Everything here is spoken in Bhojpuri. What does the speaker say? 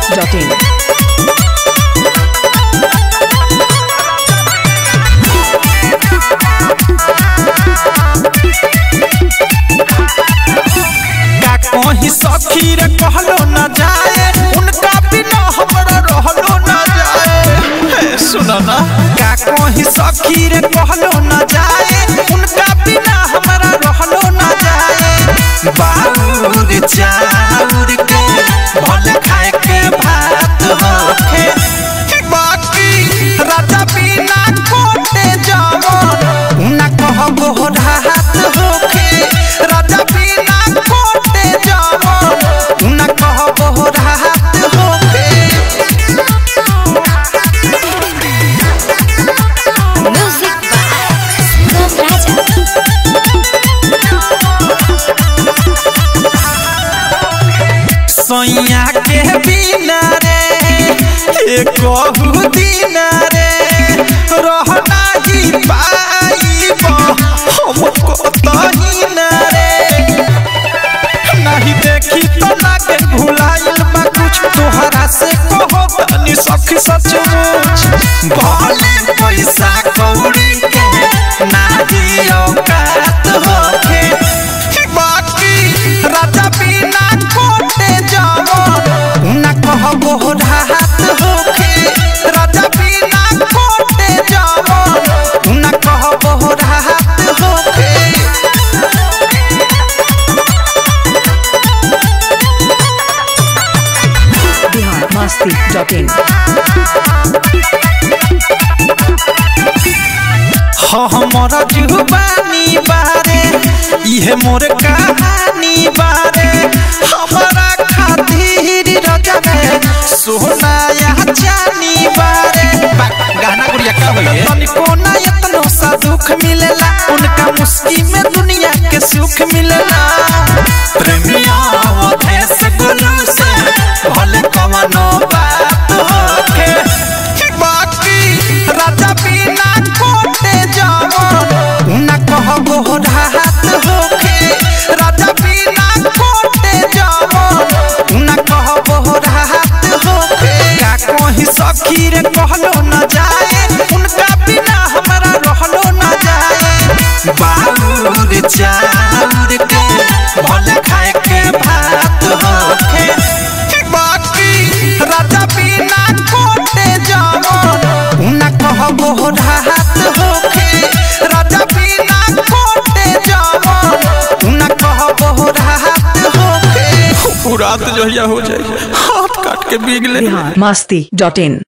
masti.in. का कहीं सखी रे कहलो न जाए उनका बिना हमरा रहलो न जाए हे सुनो ना का कहीं सखी रे कहलो न जाए उनका बिना हमरा रहलो न जाए बाउर चाउर के भले खाए के भात होखे बाकी राजा बिना कोटे जवन उना कहबो राहत होखे राजा बिना कोटे जवन उना कहबो राहत होखे Music by Sugam Raja. सैया के बिना रे ए कहू दिन रे रहना ही पाइब हम कतही न रे नहीं देखी तो लागे भुलाइल बा कुछ तोहरा से कहो तनी सखी सचमुच भले पैसा कौड़ी के नाही औकात होखे बाकी राजा बिना कोटे जवन उना कहबो राहत होखे राजा बिना कोटे जवन उना कहबो राहत होखे Bihar masti.in. हमर जुबानी बारे इहे मोर कहानी बारे हमारा खातिर रजने सोना या चानी बारे बा- गाना गुड़िया का होइए तनिको ना इतनो सा दुख मिलेला उनका मुस्की में दुनिया के सुख मिलेला प्रेमिया वो देश गुरु से भले कवनो बात होखे बाकी राजा बिना कोटे जवन उना कहबो राहत होखे राजा बिना कोटे जवन उना कहबो राहत होखे का कहीं सखी रे कहलो न जाए उनका बिना हमरा रहलो न जाए बाउर चाउर के भले खाए के भात होखे बाकी राजा बिना कोटे जवन उना कहबो राहत होखे राजा बिना कोटे जवन उना कहबो राहत होखे रात जो हो जाए हाथ काट के बीग ले Bihar masti.in.